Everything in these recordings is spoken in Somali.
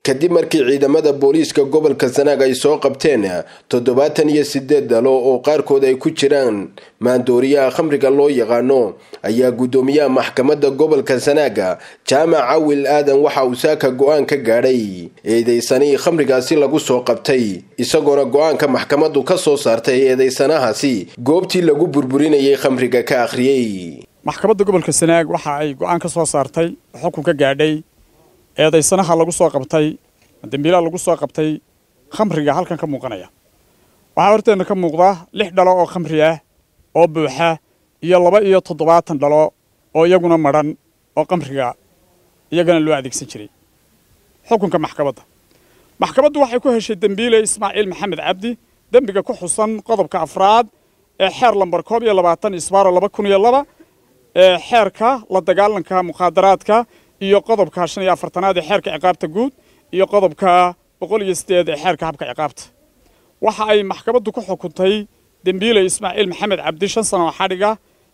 kadib markii ciidamada booliiska gobolka sanaag ay soo qabteen toddobaatan iyo sideed dalo oo qaarkood ay ku jiraan maandooriyaha khamriga loo yaqaano ayaa guddoomiyaha maxkamadda gobolka sanaaga jaamac cawil aadan waxa uu saaka go-aan ka gaadhay eedeysanihii khamrigaasi lagu soo qabtay isagoona go-aanka maxkamaddu ka soo saartay eedeysanahaasi goobtii lagu burburinayay khamriga ka akhriyey maxkamadda gobolka sanaag waxa ay go-aan ka soo saartay xukun ka gaadhay eedaysanaha lagu soo qabtay dambiilaha lagu soo qabtay khamriga halkan ka muuqanaya waxaa horteenna ka muuqda lix dhalo oo khamri ah oo buuxa iyo laba iyo toddobaatan dhalo oo iyaguna madhan oo khamriga iyagana loo adeegsan jiray xukunka maxkamadda maxkamaddu waxay ku heshay dembiile ismaaciil maxamed cabdi dembiga ku xusan qodobka afraad ee xeer lambar koob iyo labaatan isbaaro laba kun iyo laba ee xeerka la dagaalanka mukhaadaraadka iyo qodobka shan iyo afartanaad ee xeerka ciqaabta guud iyo qodobka boqol iyo sideed ee xeerka habka ciqaabta waxa ay maxkamaddu ku xukuntay dembiile ismaaciil maxamed cabdi shan sano oo xadhiga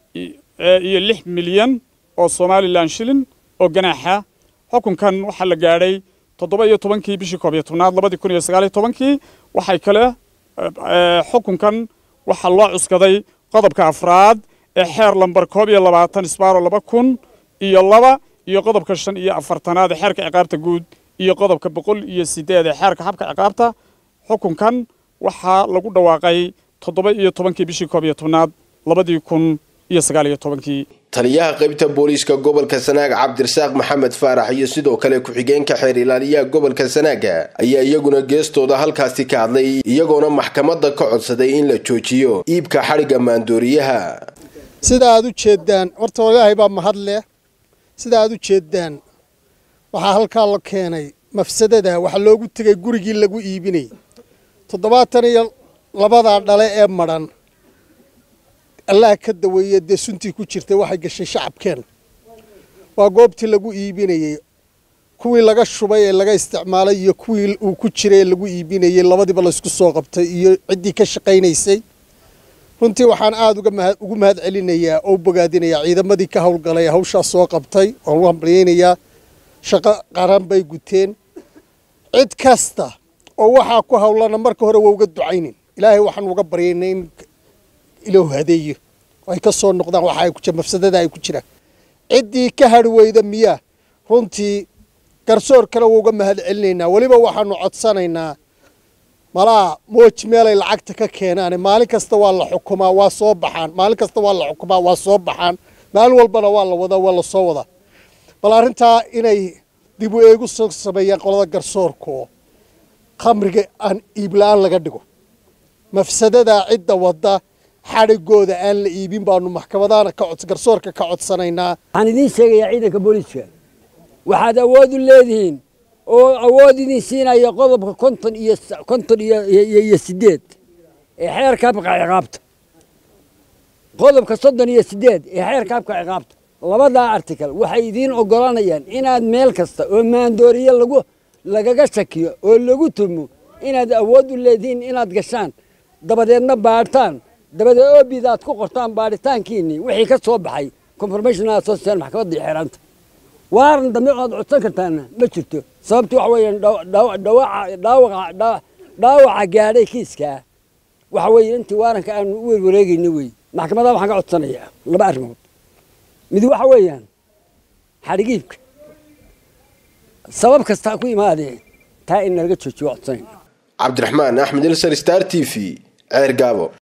iyo lix milyan oo somalilan shilin oo ganaaxa xukunkan waxaa la gaadhay toddoba iyo tobankii bishii koob iyo tobnaad labadii kun iyo sagaal iyo tobankii waxay kale xukunkan waxaa loo cuskaday qodobka afraad ee xeer lambar koob iyo labaatan isbaaro laba kun iyo laba iyo qodobka shan iyo afartanaad ee xeerka ciqaabta guud iyo qodobka boqol iyo sideed ee xeerka habka ciqaabta xukunkan waxaa lagu dhawaaqay toddoba iyo tobankii bishii koob iyo tobnaad labadii kun iyo sagaal iyo tobankii taliyaha qaybta booliiska gobolka sanaag cabdirasaaq maxamed faarax iyo sidoo kale ku-xigeenka xeer ilaaliyaha gobolka sanaaga ayaa iyaguna geestooda halkaasi ka hadlay iyagoona maxkamadda ka codsaday in la joojiyo iibka xadhigga maandooriyaha sida aad u jeedaan horta ilaahay baa mahad leh sida aad u jeedaan waxaa halkaa la keenay mafsadada waxaa loogu tegay gurigii lagu iibinayay toddobaatan iyo labadaa dhale ee madhan allah ka daweeye dee suntii ku jirtay waxay gashay shacabkeen waa goobtii lagu iibinayey kuwii laga shubay ee laga isticmaalay iyo kuwii uu ku jiray ee lagu iibinayey labadiiba laysku soo qabtay iyo ciddii ka shaqaynaysay runtii waxaan aada ugu mahad celinayaa oo bogaadinayaa ciidamadii ka howlgalay hawshaas soo qabtay waan u hambalyaynayaa shaqo qaran bay guteen cid kasta oo waxaa ku hawlana marka hore waa uga ducaynin ilaahay waxaan uga baryaynay in ilaahu hadeeyo ay ka soo noqdaan waxa ay ku jira mafsadada ay ku jiraan ciddii ka hadhi weyda miyaa runtii garsoor kale waa uga mahad celinaynaa weliba waxaanu codsanaynaa malaa mooji meelay lacagta ka keenaane maalin kasta waa la xukumaa waa soo baxaan maalin kasta waa la xukumaa waa soo baxaan maalin walbana waa la wadaa waa la soo wadaa bal arrintaa inay dib u eegu soo sameeyaan qolada garsoorka oo khamriga aan iibla-aan laga dhigo mafsadadaa cidda wadda xadhigooda aan la iibin baanu maxkamadahana ka cod garsoorka ka codsanaynaa waxaan idiin sheegayaa ciidanka booliiska waxaad awood u leedihiin oo awood idin siinaya qodobka konton iyo konton iyo iyo sideed ee xeerka habka ciqaabta qodobka soddon iyo sideed ee xeerka habka ciqaabta labadaa article waxay idiin ogolanayaan inaad meel kasta oo maandooriye lagu lagaga shakiyo oo lagu tumo inaad awood u leedihiin inaad gashaan dabadeedna baadhtaan dabadeed oobida aad ku qortaan baadhitaankiinii wixii ka soo baxay confirmational association maxkamadda iyo xeeraanta waaran dambe oad codsan kartaana ma jirto sababti waxa weeyaan dhaawaca gaadhay kiiskaa waxa weeye intii waaranka aanu u werwareegayna wey maxkamadaha waxaan ka codsanayaa laba arrimood mid waxa weeyaan xadhigiibka sabab kastaa ku imaadee taa in nalaga joojiyo codsanayna cabdiraxmaan axmed ilsar star t v ceer gaabo